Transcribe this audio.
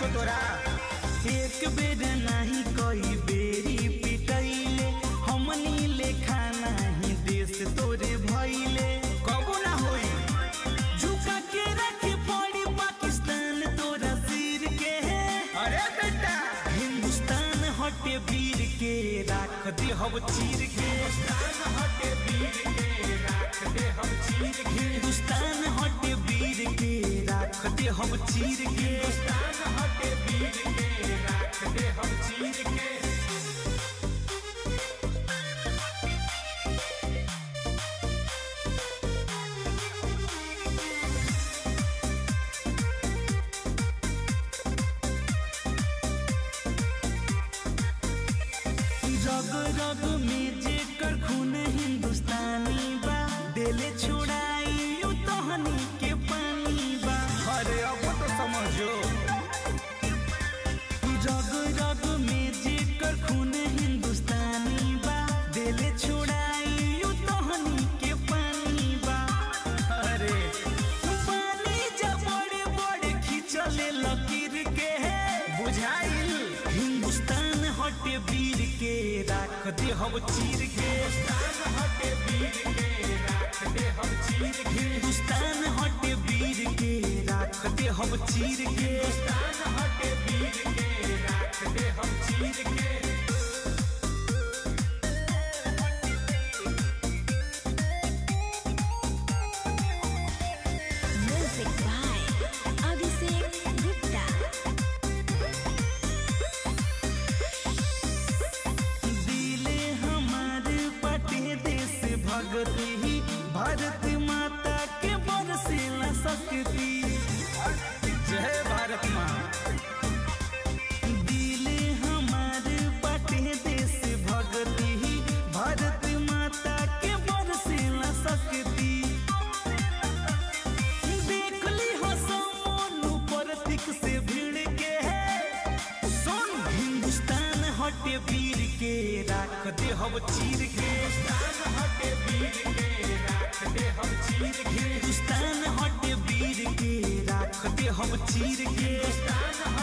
छो तोरा एक बेर नहीं कई बेरी पिटैले हमनी लेखा नहीं देश तोरे भैले कबू ना होई झुका के रखे पड़ी पाकिस्तान तोरा सिर के अरे बेटा हिंदुस्तान हटे वीर के राख दे हम चीर के हिंदुस्तान हटे वीर के राख दे हम चीर के हिंदुस्तान हटे वीर के राख दे हम चीर के हिंदुस्तान हटे वीर के राख दे हम चीर के रग रग में जेकर खून हिंदुस्तानी बा दिले छुड़ाई यू तहनी के पानी बा अरे अब तो समझो रग रग में जेकर खून हिंदुस्तानी बा दिले छुड़ाई यू तहनी के पानी बा अरे पानी जब बड़े बड़े खिंचले लकीर के बुझाइल हिंदुस्तान हटे वीर के राख दे हम चीर के हिंदुस्तान हटे वीर के राख दे हम चीर के हिंदुस्तान हटे वीर के राख दे हम चीर के हिंदुस्तान हटे वीर के राख दे हम चीर के Music by Abhishek Gupta. दिले हमारे पटे देश भगत ही भारत माता के बरसेला शक्ति जय भारत माँ दिले हमारे पटे देश भगत ही भारत माता के बरसेला शक्ति देख ली हो समोनु प्रतीक से भिड़ के सुन हिंदुस्तान हटे वीर के राख दे हम चीर के हिंदुस्तान हटे वीर के राख दे हम चीर के हिंदुस्तान हटे वीर के राख दे हम चीर के हिंदुस्तान